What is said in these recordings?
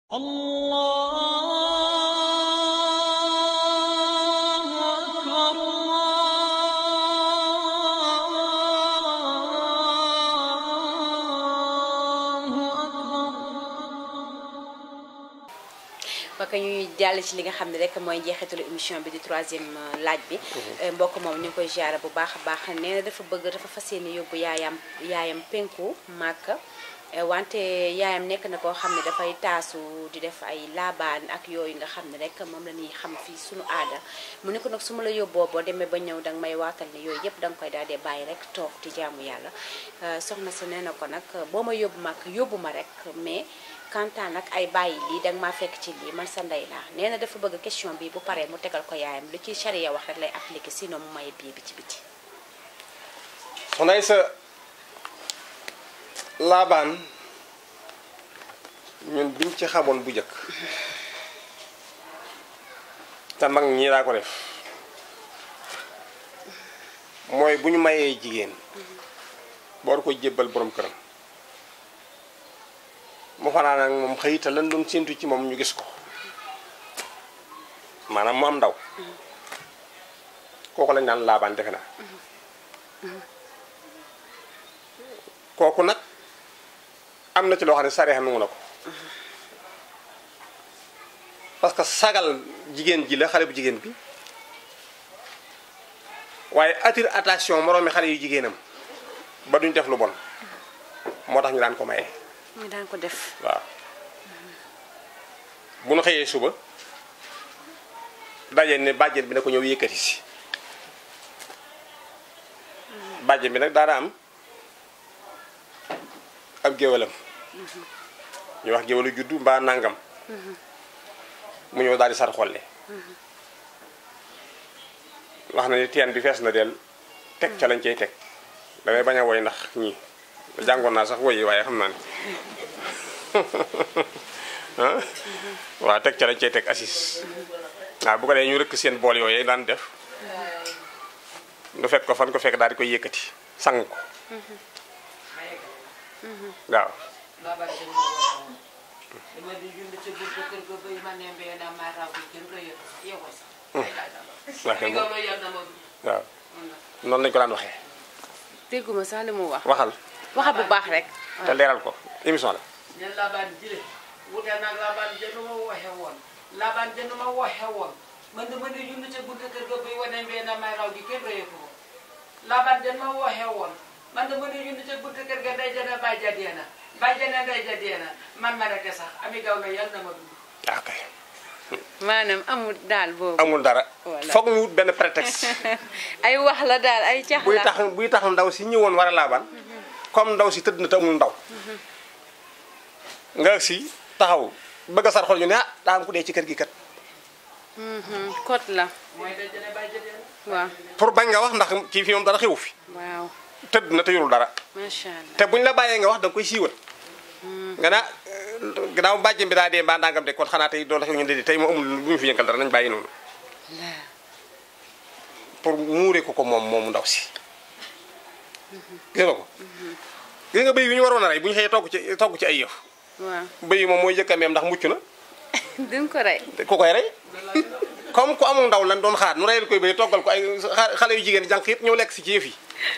الله أكبر الله أكبر ba ka ñuy jàll ci li nga xam ne rek mooy njeexitalu émission bi di troisième laaj bi mbokk moom ñu ngi koy ziare bu baax a baax nee na dafa bëgg dafa fas yéene yóbbu yaayam yaayam penku màkk wante yaayam nekk na koo xam ne dafay taasu di def ay laabaan ak yooyu nga xam ne rek moom la ñuy xam fii suñu aada mu ne ko nag su ma la yóbboo boo demee ba ñëw danga may waatal ne yooyu yëpp danga koy daal di bàyyi rek toog di jaamu yàlla soxna si nee na ko nag boo ma yóbbu màkk yóbbu ma rek mais kantaan nag ay bàyyi lii danga maa fekk ci lii man sa ndey laa nee na dafa bëgg question bi bu paree mu tegal ko yaayam lu ci charia wax rek lay appliqué sinon mu maye bii bi ci biti soxna sa laabaan ñun biñ ci xamoon bu njëkk te mag ñii daa ko def mooy bu ñu mayee jigéen boor ko jébbal borom këram mu fanaan ak moom xëy te lan doon séentu ci moom ñu gis ko maanaam mu am ndaw kooku lañ naan laabaan defe naa kooku nag am na ci loo xam ne sareexa nangu na ko parce que sagal jigéen ji la xale bu jigéen bi waaye attire attention moroomi xale yu jigéenam ba duñ def lu bon moo tax ñu daan ko maye muy daan ko def waaw bu nu xëyee suba daje ne bàjjen bi na ko ñëw yëkkati si bàjjen bi nag daana am ab géwalam ñu wax géwalu juddu mbaa nangam mu ñëw daal di sar xolle wax na ni teen bi fees na del teg ca lañ cay teg damay bañ a woy ndax ñii jàngoon naa sax woyi waaye xam naa ne ah waaw teg ca lañ cay teg assis waaw bu ko dee ñu rëkk seen bool yooyu daan def nu fekk ko fan ko fekk daal di koy yëkkati sang ko waaw Babar de moo waxoon dama di jund ca buntu kër ga bay ma ne mbee na ma raw bi kenn ko yëg yow ko sax waaw kay mi nga ma yar na ma bi waaw noonu lañu ko daan waxee dégguma sax li mu wax waxal waxa bu baax rek te leeral ko émission la ne labaan jile wute nag labaan jënd ma waxe woon labaan jënd ma waxe woon man dama di jund ca buntu kër ga bay wane mbee na ma raw bi kenn ko yëg ko labaan jënd ma waxe woon man dama di jund ca buntu kër ga day jënd bay ja deena bay jënd day ja deena man ma rek sax ami gaw na yal na ma dund waaw kay maanaam amul daal boobu amul dara Voilà. foog ñu wut benn prétexte ay wax la daal ay cax buy la tax buy tax ndaw si ñëwoon war a laabaan comme ndaw si tëdd na te amul ndaw nga si taxaw bëgg a sar xol ñu ne ah daa am ku dee ci kër gi kat Mhm, kot la mooy day jënd bay ja deena waaw pour bañ nga wax ndax kii fi moom dara xewu fi waaw tëdd na te yorul dara macha allah te buñ la bàyyee nga wax da nga koy siiwal nga naa gannaaw bàjjem bi daa dee mbaa ndangam de kon xanaa tey doon la xew ñu de tey moo amul bu ñu fi yënkal dara nañ bàyyi noonu laa pour muure ko ko moom moomu ndaw si gis nga ko gis nga bëy yu ñu waroon a rey bu ñu xëyee togg ci togg ci ay yëf waaw bëy moom mooy jëkk a meem ndax mucc na duñ ko rey te ku koy rey comme ku amul ndaw lan doon xaar nu reyal koy bëy toggal ko ay xa- xale yu jigéen jànq yëpp ñëw lekk si ci yëf yi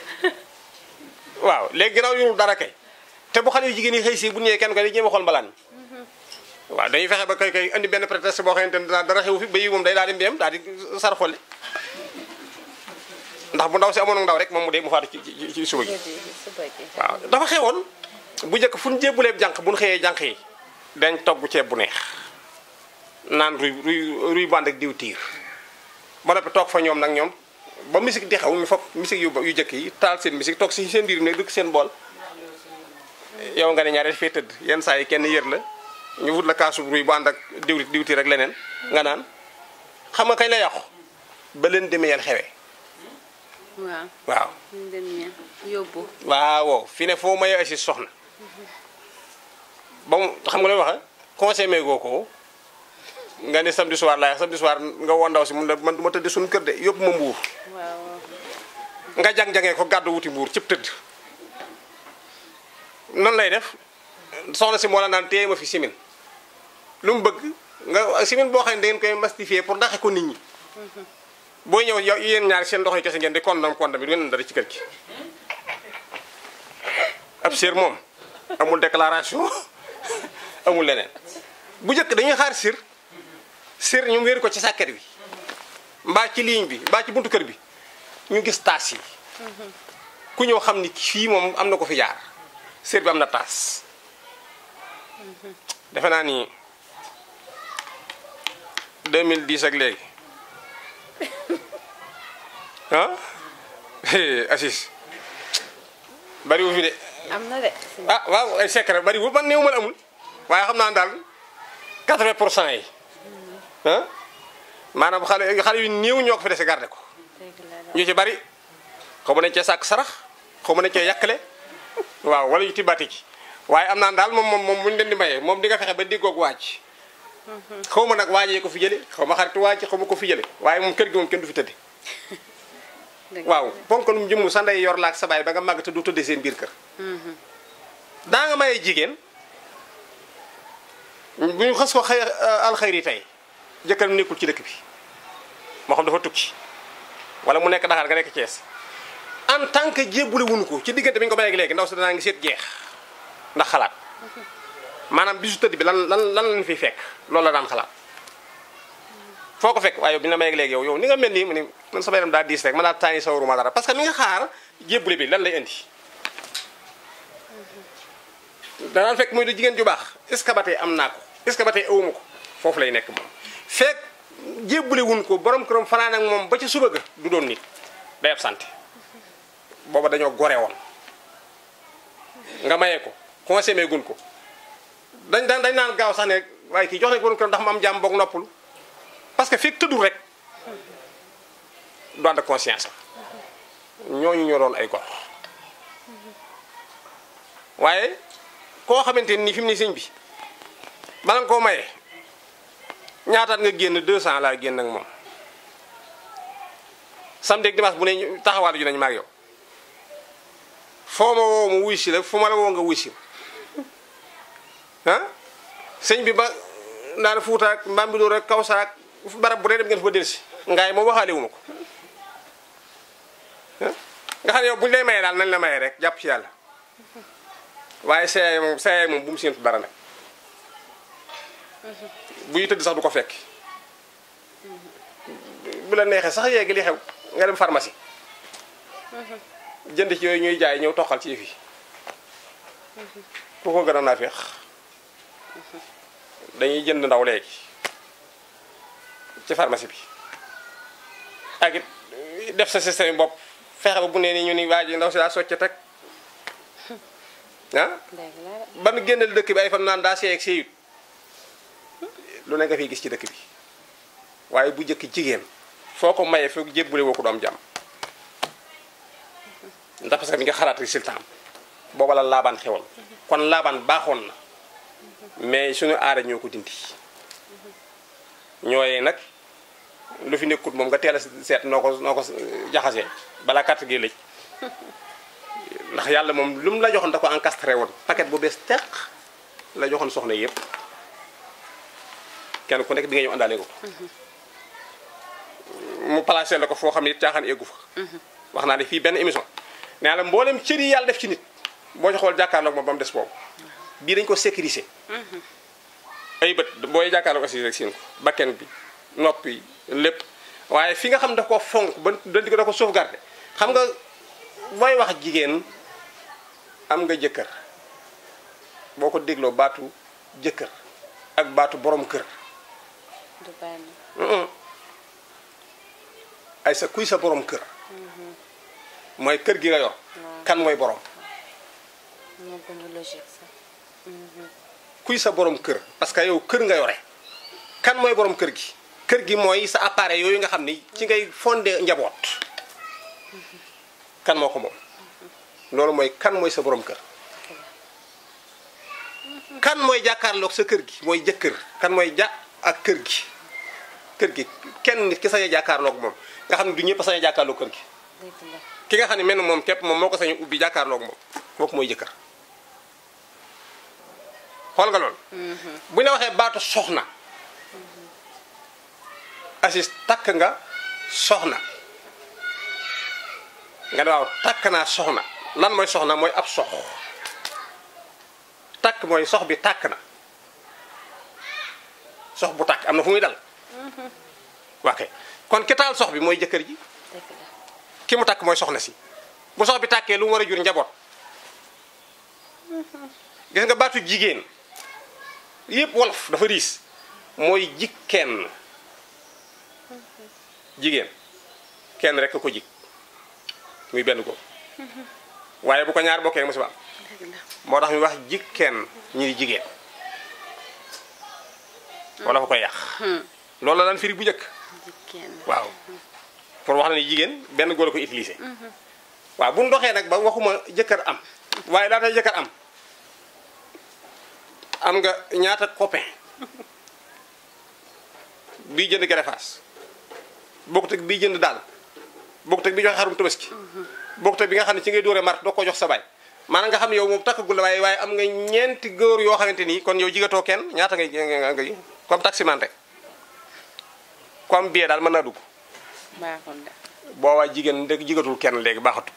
waaw léegi ginnaaw yorul dara kay te bu xale yu jigéen yi xëy si bu ñëwee kenn ko di jéem a xool mbalaan mi waaw dañuy fexe ba kay kay andi benn prétexte boo xamante ne dara dara xew fi bëy moom day daal di mbeem daal di sar xolle ndax bu ndaw si amoon ndaw rek moom mu dee mu faatu ci ci ci suba gi suba gi waaw dafa xewoon bu njëkk fu ñu jébbuleeb jànq bu ñu xëyee jànq yi dañ togg ceeb bu neex naan ruy ruy ruy bànd ak diw tiir ba noppi toog fa ñoom nag ñoom ba musique di xew ñu foog musique yu yu njëkk yi taal seen musique toog si seen biir ne dëkk seen bool yow nga ne ñaareel fee tëdd yenn saa yi kenn yër la ñu wut la kaasu ruy bu ànd ak diw diw tiir rek leneen nga naan xam nga kañ la yàqu ba leen demee yàlla xewee waaw waaw ñu dem ña yóbbu waaw fi ne foo maye assis soxna ba mu xam nga lay wax conseil goo ko nga ne samedi soir laay samedi soir nga woo ndaw si mun la man du ma tëdd suñu kër de yóbbu ma mbuur waaw nga jang-jangee ko gàddu wuti mbuur cib tëdd nan lay def soxna si moo la naan téye ma fi simin lu mu bëgg nga simin boo xam ne da ngeen koy mastifier pour ndaxe ko nit ñi booy ñëw yow yéen ñaar seen ndox yi kese ngeen di kondam kondam yi du ngeen dara ci kër gi ab sir moom amul déclaration amul leneen bu njëkk dañuy xaar sir sir ñu wéeru ko ci sàkket bi mbaa ci ligne bi mbaa ci buntu kër bi ñu gis taas yi ku ñëw xam ni fii moom am na ko fi jaar sir bi am na taas defe naa ni 2010 ak léegi ah Assis bariwu fi de am na de ah waaw ay secret bariwul man néew ma la amul waaye xam naa daal 80 pour cent yi ah maanaam xale xale yu néew ñoo ko fi dese garde ko dëgg la de ñu ci bari xaw ma nañ cee sàkk sarax xaw ma nañ cee yàkkale waaw wala yu tibbati ci waaye am naa daal moom moom moom bu ñu leen di mayee moom di nga fexe ba déggoog waaj xaw ma nag waajee ko fi jële xaw ma xaritu waaj xaw ma ko fi jële waaye moom kër gi moom kenn du fi tëdde dëgg waaw ponkalum jëmm sa ndey yor laak sa baay ba nga màgg te du tëddee seen biir kër daa nga mayee jigéen bu ñu xas ko xëy alxayri tey jëkkëram nekkul ci dëkk bi moo xam dafa tukki wala mu nekk Dakar nga nekk Thiès en tant que jébbule wuñu ko ci diggante bi ñu ko mayee léegi ndaw si danaa ngi seet jeex ndax xalaat maanaam bisu tëdd bi lan lan lan lañ fiy fekk loolu la daan xalaat foo ko fekk waaye yow bi ñu la mayee léegi yow yow ni nga mel nii mu ni man sama yaram daa diis rek ma daa taani sawaruma dara parce que mi nga xaar jébbule bi lan lay indi danaan fekk muy du jigéen ju baax est-ce que ba tey am naa ko est-ce que ba tey awuma ko foofu lay nekk moom fekk jébbule wuñ ko borom këram fanaan ak moom ba ci suba ga du doon nit day absenté booba dañoo gore woon nga mayee ko consommé gun ko dañ dañ dañ naan gaaw sax ne waaye kii jox nañ ko borom këram ndax mu am jàmm boog noppul parce que fekk tëddul rek du ànd ak conscience am ñooñu ñoo doon ay gor waaye koo xamante ni fi mu ne sëñ bi bala nga koo maye ñaataat nga génn 200 laa génn ak moom samedi ak dimanche bu ne taxawaatu ju nañu maag yow foo ma woo ma wuy si la fu ma la woo nga wuy si ah sëñ bi ba ndaana fuuta ak mbambilóor ak kawsa ak barab bu dee dem ngeen fa delsi ngaay moom waxaale wu ma ko ah nga xam ne yow buñu lay maye daal nañ la maye rek jàpp ci yàlla waaye seey moom seey moom bu mu séentu dara nag buy tëdd sax du ko fekk bu la neexee sax yeegi li xew nga dem pharmacie jënd ci yooyu ñuy jaay ñëw toxal ci yëf yi ku ko gën a naa feex dañuy jënd ndaw léegi ci pharmacie bi ak it def sa système bopp fexe ba bu nee ni ñu ni waa ji ndaw si daa socc teg ah dëgg la de ban génnal dëkk bi ay fan naan daa seey ak seeyut lu ne nga fiy gis ci dëkk bi waaye bu njëkk jigéen foo ko mayee foog jébbule woo ko doom jàmm ndax parce que mi nga xalaat résultat am booba la laabaan xewoon kon laabaan baaxoon na mais suñu aada ñoo ko dindi ñooyee nag lu fi nekkut moom nga teel a seet noo ko noo ko jaxasee balaa carte gi lëj ndax yàlla moom lu mu la joxoon da ko encastré woon paquet bu bees teq la joxoon soxna yëpp kenn ku nekk bi nga ñëw àndaale ko mu placé la ko foo xam ne it caaxaan eggu fa wax naa ne fii benn émission nee la mboolem cër yi yàlla def ci nit boo ci xool jàkkaarloog moom ba mu des boobu bii dañ ko sécuriser ay bët booy jàkkaarloog aussi rek siin ko bakken bi noppi lépp waaye fi nga xam daf ko fonk ba danti ko da ko sauvegarder xam nga booy wax jigéen am nga jëkkër boo ko dégloo baatu jëkkër ak baatu borom kër du benn Mm-mm. ay sa kuy sa borom kër mooy kër gi nga yor kan mooy borom moo gën a logique sax kuy sa borom kër parce que yow kër nga yore kan mooy borom kër gi kër gi mooy sa appareil yooyu nga xam ni ci ngay fondé njaboot kan moo ko moom loolu mooy kan mooy sa borom kër kan mooy jàkkaarloog sa kër gi mooy jëkkër kan mooy ja ak kër gi kër gi kenn nit ki sañ a jàkkaarloog moom nga xam ne du ñëpp a sañ a jàkkaarloog kër gi dëgg la ki nga xam ne mel na moom képp moom moo ko sañ a ubbi jàkkaarloog moom kooku mooy jëkkër xool nga loolu bu ñu la waxee baatu soxna Aziz takk nga soxna nga ne waaw takk naa soxna lan mooy soxna mooy ab sox takk mooy sox bi takk na sox bu takk am na fu muy dal waa kay kon ki taal sox bi mooy jëkkër ji dëgg la ki mu takk mooy soxna si bu sox bi tàkkee lu mu war a jur njaboot gis nga baatu jigéen yépp wolof dafa riis mooy jig kenn jigéen kenn rek ko jig muy benn ko waaye bu ko ñaar bokkee musiba am dëgg la moo tax ñu wax jig kenn ñu di jigéen wala fa koy yàq loolu la daan firi bu njëkk jigéen waaw pour wax na ni jigéen benn góor a ko utilisé waaw bu ñu doxee nag ba waxuma jëkkër am waaye laata jëkkër am am nga ñaata copain bii jënd gerefaas bokkut ak bii jënd daal bokkut ak bii joxe xarum tabaski bokkut ak bi nga xam ne ci ngay dóore mart doo ko jox sa baay maanaam nga xam ne yow moom takkagul la waaye waaye am nga ñeenti góor yoo xamante nii kon yow jigatoo kenn ñaata ngay ngay comme taximan rek comme bie daal mën naa dugg baaxul de boobaa jigéen dëgg jigatul kenn léegi baaxatul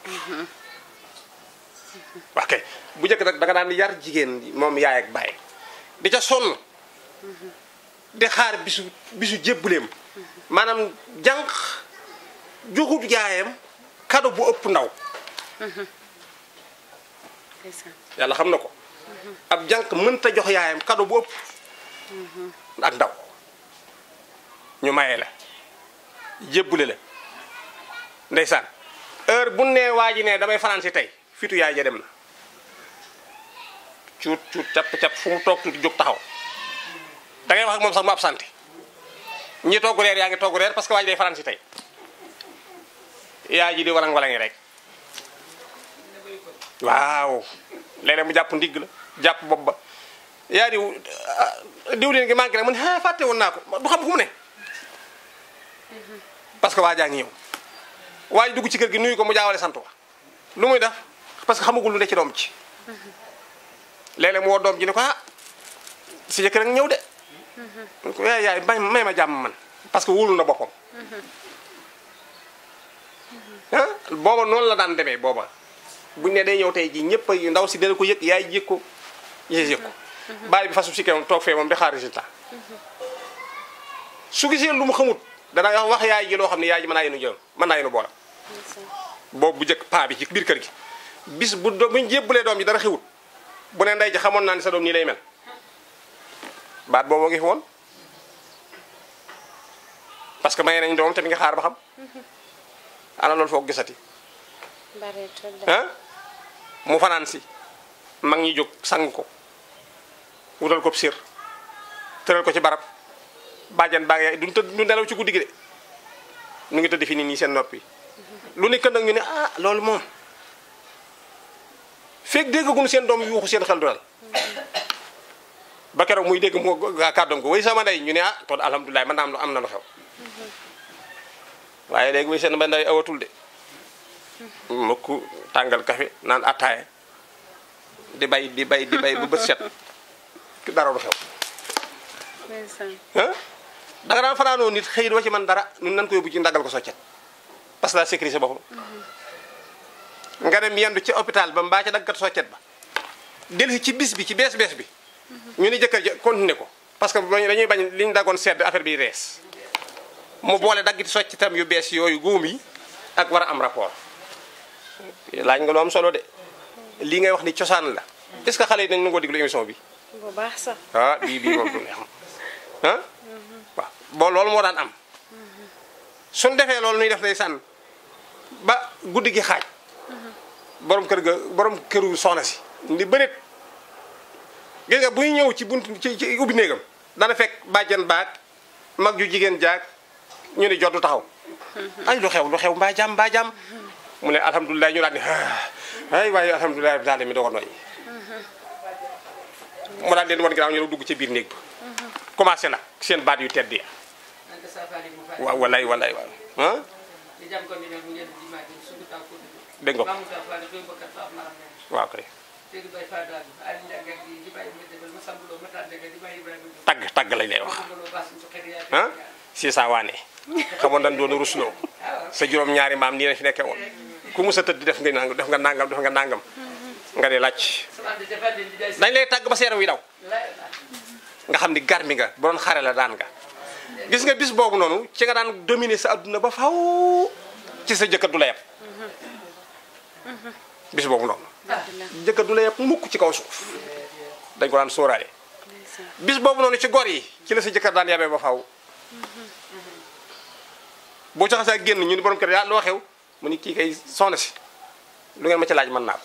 wax kay bu njëkk nag da nga daan yar jigéen moom yaay ak baay di ca sonn di xaar bisu bisu jébbuleem maanaam jànq joxut yaayam kado bu ëpp ndaw ndeysaan yàlla xam na ko ab jànq mënta jox yaayam kado bu ëpp ak ndaw ñu maye la jébbule la ndeysaan heure bu nee waa ji ne damay fanaan si tey fitu yaay ja dem na cuut cuut capp capp fu mu toog tuuti jóg taxaw da ngay wax ak moom sax mu absenté ñi togg reer yaa ngi togg reer parce que waa ji day fanaan si tey yaay ji di walang walangi rek waaw léeg-léeg mu jàpp ndigg la jàpp bopp ba yaa diw ah, diwlin gi manqué rek mu ne ah fàtte woon naa ko du xam fu mu ne parce que waa jaa ngi ñëw waa ji dugg ci kër gi nuyu ko mu jaawale sant wa lu muy def parce que xamagul lu ne ci doom ci léeg-léeg mu woo doom ji ne ko ah si jëkkër rek ñëw de mu ko yaay yaay may may ma jàmm man parce que wóolu na boppam ah booba noonu la daan demee booba buñ ne day ñëw tey ji ñëpp a ndaw si dana ko yëg yaay yëg ko yées yëg ko bàyyi bi fasu si kawam toog fee moom di xaar résultat su gisee lu mu xamut dana wax wax yaay ji loo xam ne yaay ji mën naa yenu jëm mën naa yenu boola boobu bu njëkk paa bi ci biir kër gi bis bu do buñ jébbalee doom ji dara xewut bu ne ndey ji xamoon naa ni sa doom nii lay mel baat boobu ngi fi woon parce que maye nañ doom te mi nga xaar ba xam ana loolu foog gisati bareetul de ah mu fanaan si mag ñi jóg sang ko wutal ko sir tëral ko ci barab bàjjan baa ngi du tëdd du nelaw ci guddi gi de ñu ngi tëdd fi nii nii seen noppi lu ne kën nag ñu ne ah loolu moom fekk déggaguñu seen doom yuuxu seen xel du dal ba keroog muy dégg mu kàddoom ko way sama ndey ñu ne ah kon alhamdulilah man naa am lu am na lu xew waaye léegi way seen ba ndey awatul de mukk tàngal kafe naan attaaya di bay di bay di bay bu bët set dara du xew ndeysaan ah da nga daan fanaanoo nit xëy doo ci man dara ñun nan ko yóbbu ci ndagal ko soccet parce que daa sécuriser boppam nga dem yendu ci hôpital ba mbaa ca daggat soccet ba dellu ci bis bi ci bees bees bi ñu ni jëkkër ja continuer ko parce que dañuy bañ li ñu daggoon sedd affaire bi rees mu boole daggiti soccetam yu bees yooyu góom yi ak war a am rapport laaj nga lu am solo de lii ngay wax ni cosaan la est-ce que xale yi dañ nangoo déglu émission bi bu baax sax ah bii bii moom du neex ah waaw bon loolu moo daan am suñ defee loolu nuy def day sànn ba guddi gi xaaj borom kër ga borom këru soxna si ndi bëreet gis nga buy ñëw ci bunt ci ci ubbi néegam dana fekk bàjjan baag mag ju jigéen jaag ñu ne jot du taxaw ay lu xew lu xew mbaa jàmm mbaa jàmm mu ne alhamdulilah ñu daal ni ay waaye alhamdulilah daal mi doo ko noyyi mu daal leen wan ginnaaw ñu dugg ci biir néeg ba commencé nag seen baat yu tedd ya Anta safari mo fari. waaw walay walay waaw ah Di jam ko ni mu ngeen di ma di suñu taw ko. dégg nga ko Mamu ta fari ko bakkat ta maram ne. waaw kay te di bay faa daal Aliou Ndiaga di di bàyyi ma defal ma sambuloo ma tàndaga di bàyyi Ibrahima Diop. tagg tagg lañ lay wax ma sambuloo baasuñ su xëy yaa ah si saa waane xamoon dañ doon rusloo sa juróom ñaari maam nii la fi nekkee woon ku mus a tëdd def nga nangam def nga nangam def nga nangam nga ne laaj sama di defal di jaay dañ lay tàgg ba seeram wi daw lay nga xam ni garmi nga bu doon xare la daan nga gis nga bis boobu noonu ci nga daan dominer sa adduna ba faw ci sa jëkkër du la yeb bis boobu noonu jëkkër du la yeb mukk ci kaw suuf dañ ko daan sóoraale bis boobu noonu ci gor yi ci la sa jëkkër daan yabee ba faw boo ci xasee génn ñu ni borom kër yaa loo xew mu ni kii kay soxna si lu ngeen ma ci laaj mën naa ko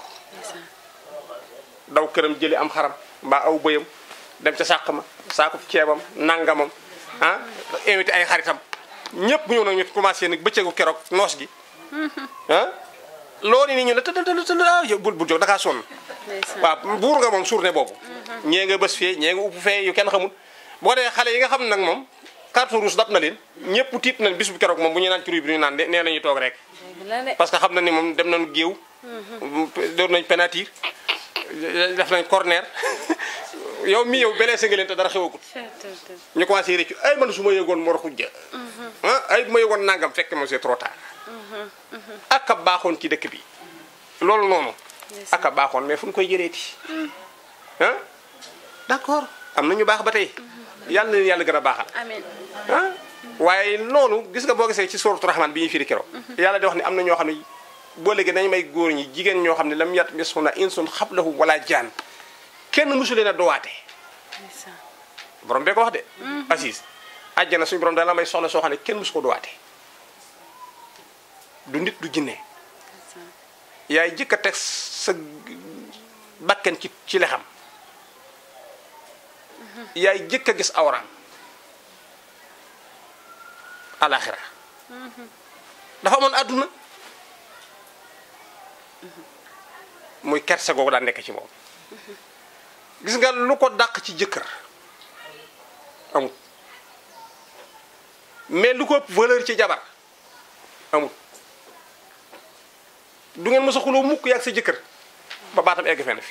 daw këram jëli am xaram mbaa aw bëyam dem ca sàq ma saako ceebam nangamam ah invité ay xaritam ñëpp ñëw nag ñu commencé nag bëccëgu keroog noos gi ah loolu ni ñu ne tëdd tëdd tëdd ah yow bul bul jóg dakaa sonn waaw buur nga moom journée boobu ñee nga bës fee ñee nga upp fee yu kenn xamul boo dee xale yi nga xam nag moom carte rouge dab na leen ñëpp tiit nañ bis bu keroog moom bu ñu naan ci ruy bi ñu naan de nee nañu toog rek parce que xam na ni moom dem nañu géew door nañ penalty def nañ corner yow mi yow blessé nga leen te dara xewagut ñu commencé réccu ay man su ma yëgoon mor xujja ah ay bu ma yëgoon nangam fekk ma c'est trop tard ak a baaxoon ci dëkk bi loolu noonu ak a baaxoon mais fu ñu koy jëleeti ah d'accord am na ñu baax ba tey yàlla na leen yàlla gën a baaxal amiin ah waaye noonu gis nga boo gisee ci suuratu Rahmaan bi ñuy firi keroog yàlla di wax ne am na ñoo xam ne boo léegi nañu may góor ñi jigéen ñoo xam ne lam yat misuna insun xablahum wala jaan kenn mësu leen a dowaate borom bee ko wax de assise àjjana suñu borom dana la may soxla soo xam ne kenn mësu ko dowaate du nit du jinne yaay jëkk a teg sa bakken ci ci lexam yaay jëkk a gis awraam alaxira dafa amoon àdduna muy kerse googu daan nekk ci moom gis nga lu ko dàq ci jëkkër amut mais lu ko ëpp valeur ci jabar amut du ngeen mës a xuloo mukk yàgg sa jëkkër ba baatam egg fenn fi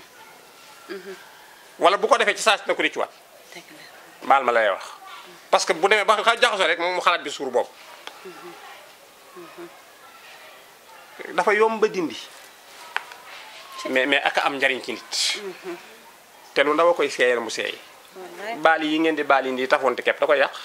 wala bu ko defee ci saa si na ko riccuwaat baal ma lay wax parce que bu demee ba xa jaxasoo rek moom mu xalaat bi suur boobu dafa yomb ba dindi mais mais aka am njariñ ci nit te lu ndaw a koy seeyal mu seey baal yi ngeen di baal yi ndi tafoonte kepp da koy yàq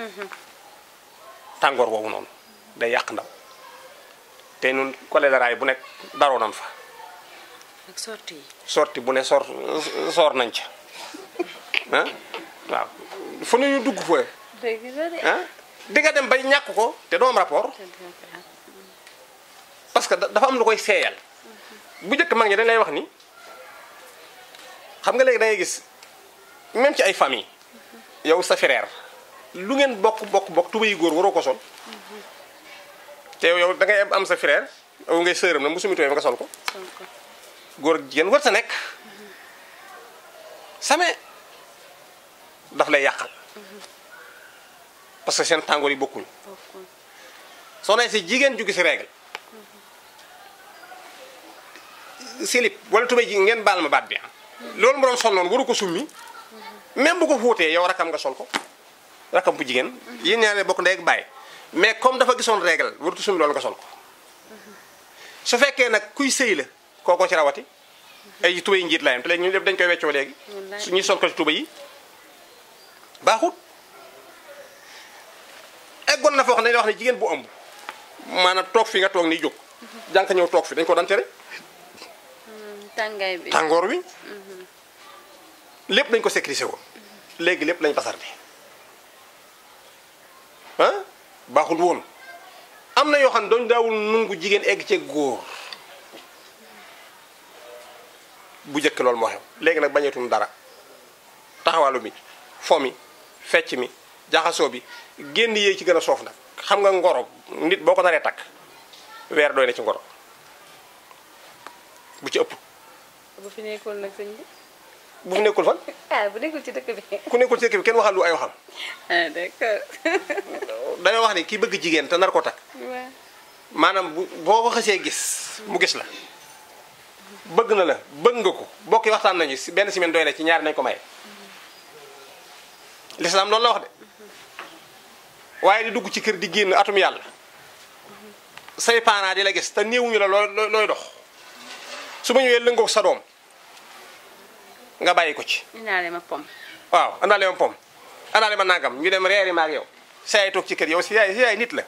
tàngoor boobu noonu day yàq ndaw te nun choléra yi bu nekk daroo nan fa ak sorti yi sorti bu ne sor soor nañ ca ah waaw fu ne ñu dugg fa dëgg la de ah di nga dem bay ñàkk ko te doo am rapport parce que da- dafa am lu koy seeyal bu njëkk mag ñi dañ lay wax ni xam nga léegi da ngay gis même ci ay famille yow sa frère lu ngeen bokk bokk bokk tuba yi góor waroo ko sol te yow da ngay am sa frère yow ngay sëram na musumi tubéy nga sol ko sol ko góor ak jigéen war sa nekk same daf lay yàqal parce que seen tàngoor yi bokkuñu bokkul soo nee si jigéen ju gis règle silip wala tubéy ji ngeen baal ma baat bi ah loolu mu doon sol noonu waru ko summi même bu ko fóotee yow rakam nga sol ko rakam bu jigéen yéen ñaaree bokk ndey ak baay mais comme dafa gisoon règle warutu summi loolu nga sol ko su fekkee nag kuy sëy la kookoo ci rawati ay tubéy njiit la yam te léegi ñu lépp dañ koy weccoo léegi Wallaay. su ñuy sol ko ci tubéy yi baaxut eggoon na foo xam ne dañuy wax ne jigéen bu ëmb maanaam toog fi nga toog ni jóg jànk ñëw toog fi dañ ko daan tere tàngaay bi tàngoor wi lépp dañ ko sécuriser woon léegi lépp lañ basarde ah baaxul woon am na yoo xam ne dañ daawul nungu jigéen egg ci góor bu njëkk loolu moo xew léegi nag bañeetuñ dara taxawalu mi fo mi fecc mi jaxasoo bi génn yee ci gën a soof nag xam nga ngoro nit boo ko naree takk weer doy na ci ngoro bu ci ëpp bu fi nekkul nag sëñ bi bu fi nekkul fan ah bu nekkul ci dëkk bi ku nekkul ci dëkk bi kenn waxal lu ay waxam ah d'accord dañoo wax ni ki bëgg jigéen te nar ko takk waaw maanaam bu boo ko xasee gis mu gis la bëgg na la bëgg nga ko bokk yi waxtaan nañu si benn semaine doy na ci ñaari nañ ko maye lislaam loolu la wax de waaye di dugg ci kër di génn atum yàlla say parents di la gis te néewuñu la looy looy dox su ma ñëwee lëngoog sa doom nga bàyyi ko ci inaale ma pom waaw andaale ma pom andaale ma nangam ñu dem reeri ma ak yow sa yaay toog ci kër yow si yaay si yaay nit la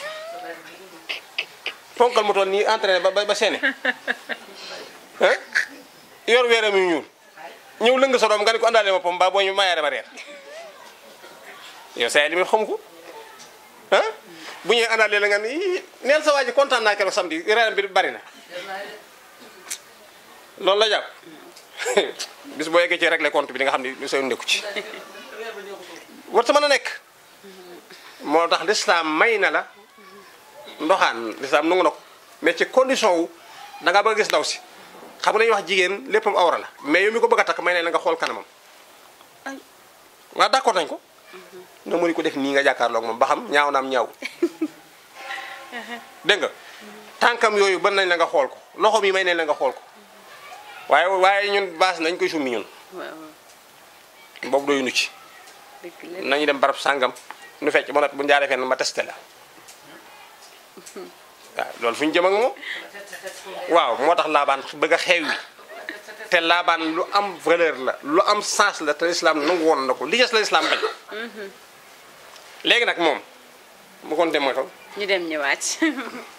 ponkal mu toll nii entraîné ba ba ba seene ah yor weeram yu ñuul ñëw lëng sa doom nga ne ko andaale ma pom ba boo ñu maayaare ma reer yow sa yaay li muy xam ko ah bu ñëwee andaale la nga ni "Ii, neel sa waa ji kontaan naa keroog samedi reeram bi bari na loolu la jàpp bis boo yeggee ci régler compte bi di nga xam ni lu seen nekku ci war ta mën a nekk moo tax lislaam may na la ndoxaan lislaam nangu na ko mais ci condition wu da nga bëgg a gis ndaw si xam nga dañuy wax jigéen léppam awra la mais yow mi ko bëgg a takk may ne la nga xool kanamam waaw d'accord nañ ko na mëni ko def nii nga jàkkaarloog moom ba xam ñaaw naam ñaaw dégg nga tànkam yooyu ban nañ la nga xool ko loxo mi may nañ la nga xool ko waaye waaye ñun baas nañ koy summi ñun waaw boobu doyunu ci dëgg la nañu dem barab sàngam nu fecc ba noppi bu njaaree fenn ma testé la waaw loolu fu ñu jëm ak moom waaw moo tax laabaan bëgg a xeew yi te laabaan lu am valeur la lu am sens la te lislaam nangu woon na ko li des la lislaam bañ léegi nag moom mu kon dem mooy ko ñu dem ñëwaat